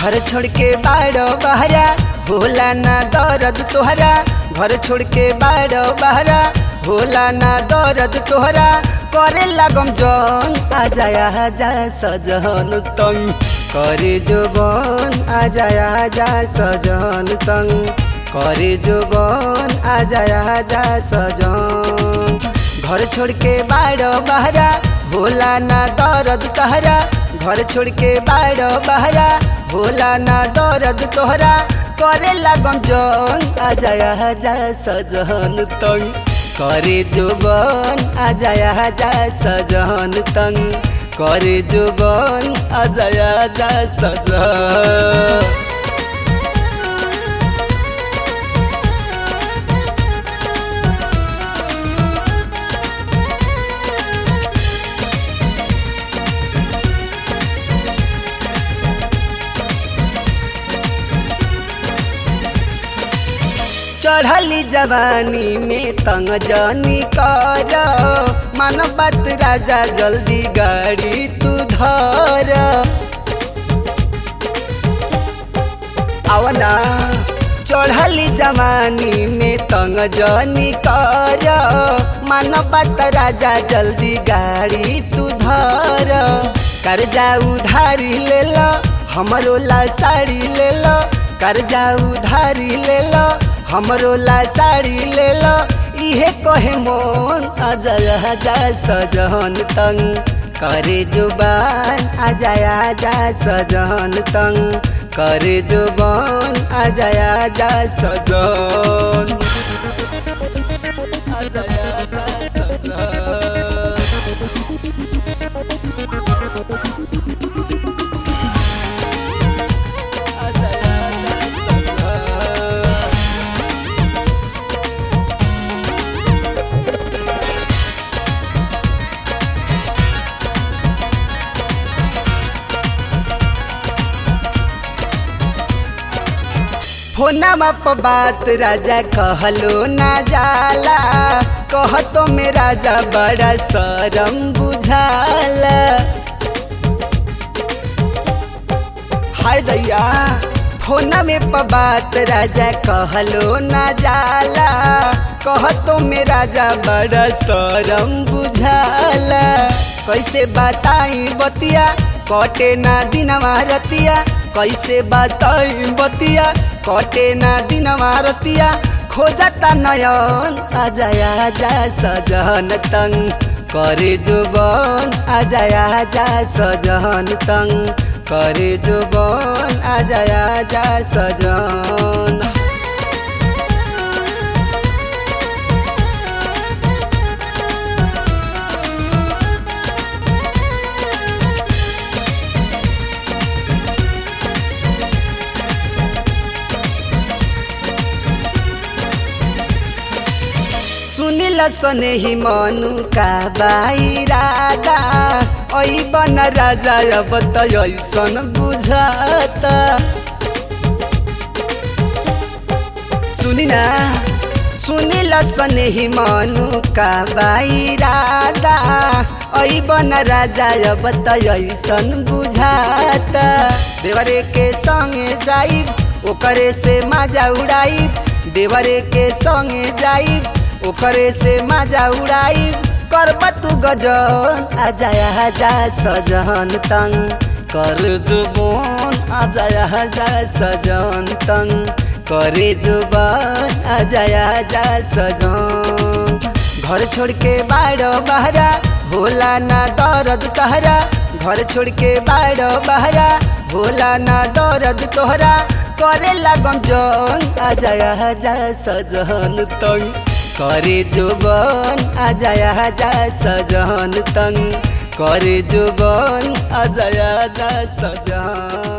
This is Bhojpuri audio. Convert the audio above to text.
घर छोड़ के बाड़ो बहरा होला ना दर्द तोहरा घर छोड़ के बाड़ो बहरा होला ना दर्द तोहरा करे लागम जन आ जाया जा सजन तंग करे जोबन आ जाया जा सजन तंग करे जोबन आ जाया जा सजन घर छोड़ के बाड़ो बहरा होला ना दर्द तहरा घर छोड़ के बाड़ो बहरा होला ना दर्द तोहरा करे लागम जन आ जाया जा सजन तंग करे जोबन आ जाया जा सजन तंग करे जोबन आ जाया जा सजन चढ़ली जवानी में तंग जनी कर मन बात राजा जल्दी गाड़ी तू धर आवना चढ़ली जवानी में तंग जनी कर मन बात राजा जल्दी गाड़ी तू धर कर्जा उधारी ले लो हमरो ला साड़ी ले लो कर्जा उधारी ले लो हमरो लाचारी ले लो इहे कहे मोन अजय जा सजन तंग करे जुबान अजया जा सजन तंग करे जुबान अजया जा सजन अजया जा सजन फोनमा पर बात राजा कहलो ना जाला कह तो में राजा बड़ा शरम बुझाला हाय दैया फोना में पर बात राजा कहलो ना जाला कह तो में राजा बड़ा शरम बुझाला कैसे बताई बतिया कटे ना दिनवा रतिया कैसे बताई बतिया कटे ना दिन मारतिया खोजता नयन आ जाया जा सजन तंग करे जुबन आ जाया जा सजन तंग करे जुबन आ जाया जा सजन सुनिल सने ही मनु का बाई राजा ऐ बन राजा अब त ऐसन बुझत सुनिना सुनिल सने ही मनु का बाई राजा ऐ बन राजा अब त ऐसन बुझात देवरे के संगे जाई ओकरे से माजा उड़ाई देवरे के संगे जाई ओकरे से माजा उड़ाई करब तू गजन आ जाया जा सजन तंग कर जुबन आ जाया जा सजन तंग करे जुबान आ जाया जा सजन घर छोड़ के बाड़ो बहरा भोला ना दर्द कहरा घर छोड़ के बाड़ो बहरा भोला ना दर्द तोहरा करे लागम जन आ जाया जा सजन तंग करे जुबन आ जाया जा सजन तंग करे जुबन आ जाया जा सजन